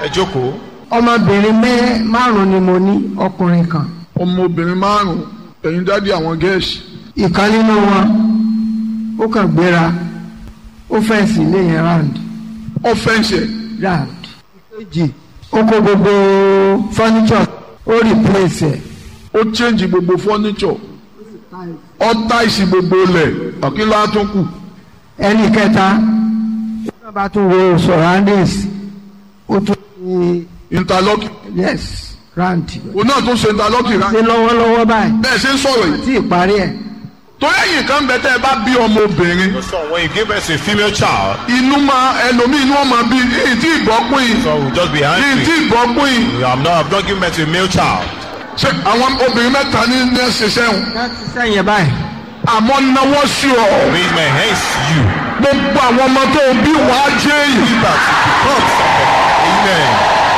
ẹ jókòó. ọmọbìnrin mẹ́ márùn ni mo ní ọkùnrin kan ọmọbìnrin márùn ẹ̀yin dádì àwọn gẹ̀ẹ́sì ìkan nínú wọn ó kàn gbéra ó fẹ́ǹsì ilé yẹn round ọ̀fẹ́ǹsì ẹ̀ round ìkejì ó kó gbogbo furniture ó replace ẹ̀ ó change gbogbo furniture ó táìsì gbogbo lẹ̀ ọ̀kínlá tó kù ẹnì kẹta ó bá tún wo surroundings ó tún ní interlocking yes round òun náà tún ṣe interlocking rà ṣe lọ́wọ́lọ́wọ́ báyìí bẹ́ẹ̀ ṣe ń sọ̀rọ̀ yìí tí ìparí ẹ̀ torí ẹ̀yìn kan bẹ tẹ́ ẹ bá bí ọmọbìnrin So when you give birth to a female child, inú máa ẹlòmíì inú ọmọ bí yìí tí ìgbọ́pín yìí so we'll just be yìí tí angry. ìgbọ́pín yìí I'm not, I'm not giving birth to a male child. ṣe àwọn obìnrin mẹ́ta ní ní ẹsẹ̀ sẹ́wọ̀n láti sẹ́yìn báyìí àmọ́ náwó sí ọ Raise my hands to you. gbogbo àwọn ọmọ tó bí wàá jẹ́ èyí. Give that to become somebody. Amen.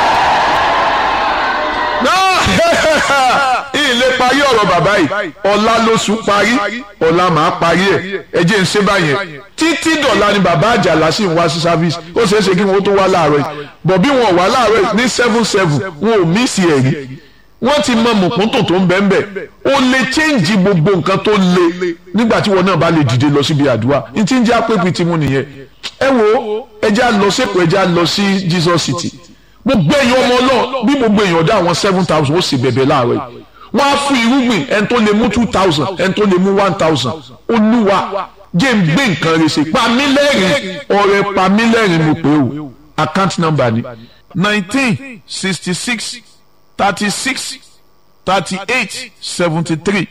ilé parí ọ̀rọ̀ bàbá yìí ọ̀la lóṣù parí ọ̀la màá parí ẹ̀ ẹ jẹ́ ń ṣe báyẹn títí dọ̀la ni bàbá àjàlá sì ń wá sí service ó ṣeé ṣe kí wọ́n tó wá láàárọ̀ yìí bọ̀ bí wọn ò wá láàárọ̀ yìí ní seven seven wọn ò mísì ẹ̀ rí wọ́n ti mọ mùkúntùn tó ń bẹ́ẹ̀ bẹ́ẹ̀ ó lè change gbogbo nǹkan tó le nígbà tí wọn náà bá lè dìde lọ síbi àdúrà ní tí ń jẹ́ àpèpì tí mo nìyẹn ẹ wo ẹ já lọ sépò ẹ já lọ sí Jesus City gbogbo èèyàn ọmọ náà bí gbogbo èèyàn dá àwọn seven thousand ó sì bẹ̀bẹ̀ láàárọ̀ yìí wọ́n á fún irúgbìn ẹni tó lè mú two thousand ẹni tó lè mú one thousand olúwa jẹ́ ń gbé nǹkan rẹ̀ ṣe pamílẹ́rìn ọ̀rẹ́ pamílẹ́rìn mo pè ó account number ni nineteen sixty six thirty six thirty eight seventy three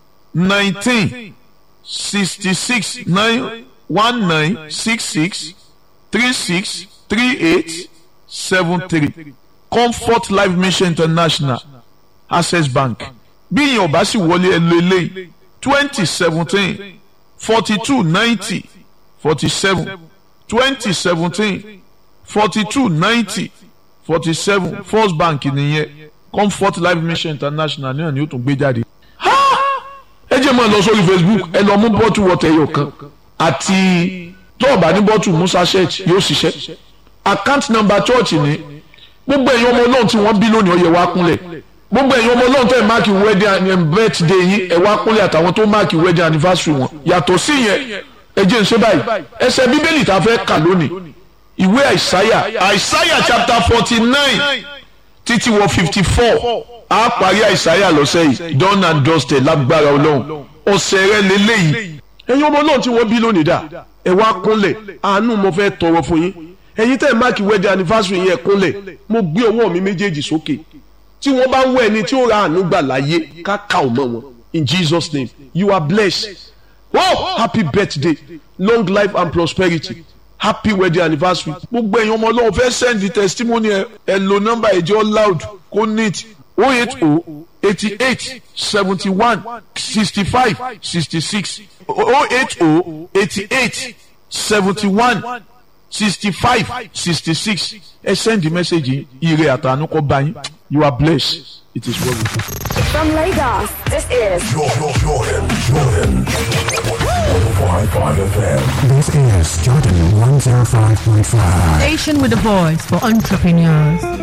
nineteen sixty six nine one nine six six three six three eight seven three comfort life mission international access bank bí ìyẹn ọba sì wọlé ẹ lo eléyìí twenty seventeen forty two ninety forty seven twenty seventeen forty two ninety forty seven first bank nìyẹn comfort life mission international náà ni ó tún gbé jáde. Ha! ẹ jẹ́ máa lọ sórí facebook ẹ lọ mú bọ́tù wọ́tẹ̀ ẹyọ kan àti tọ́ọ̀bà ní bọ́tù musa church yóò ṣiṣẹ́ account number church ni gbogbo ẹ̀yin ọmọ ọlọ́run tí wọ́n bí lónìí ó yẹ wá kúnlẹ̀ gbogbo ẹ̀yin ọmọ ọlọ́run tẹ̀ máàkì wedding and birthday yín ẹ̀ wá kúnlẹ̀ àtàwọn tó máàkì wedding anniversary wọn yàtọ̀ sí yẹn ẹ jẹ́ n ṣe báyìí ẹsẹ̀ bíbélì tá a fẹ́ kà lónìí ìwé àìsáyà àìsáyà chapter forty nine títí wọ fifty four a parí àìsáyà lọ́sẹ̀ yìí done and dusted lágbára ọlọ́run ọ̀sẹ̀ rẹ lélẹ́yìí ẹ̀yin ọmọ ọlọ́run tí wọ́n bí lónìí dà ẹ wá kúnlẹ̀ àánú mo fẹ́ tọrọ fún yín ẹ̀yin tẹ́ ẹ̀ máàkì wedding anniversary yẹn kúnlẹ̀ mo gbé ọwọ́ mi méjèèjì sókè tí wọ́n bá ń wọ ẹni tí ó ra àánú gbà láyé ká ká ò mọ́ wọn in Jesus name you are blessed oh happy birthday long life and prosperity happy wedding anniversary gbogbo ẹ̀yin ọmọ ọlọ́run fẹ́ send the testimony ẹ ẹ lo nọ́mbà ẹ̀jẹ̀ loud kó neat oh eight oh eighty eight seventy one sixty five sixty six oh eight oh eighty eight seventy one sixty five sixty six ẹ send the message yìí ire àtànú kó bá yín you are blessed it is well with you. From Lagos, this is Jordan, Jordan, Jordan. 105.5 FM. This is Jordan 105.5. Station with a voice for entrepreneurs.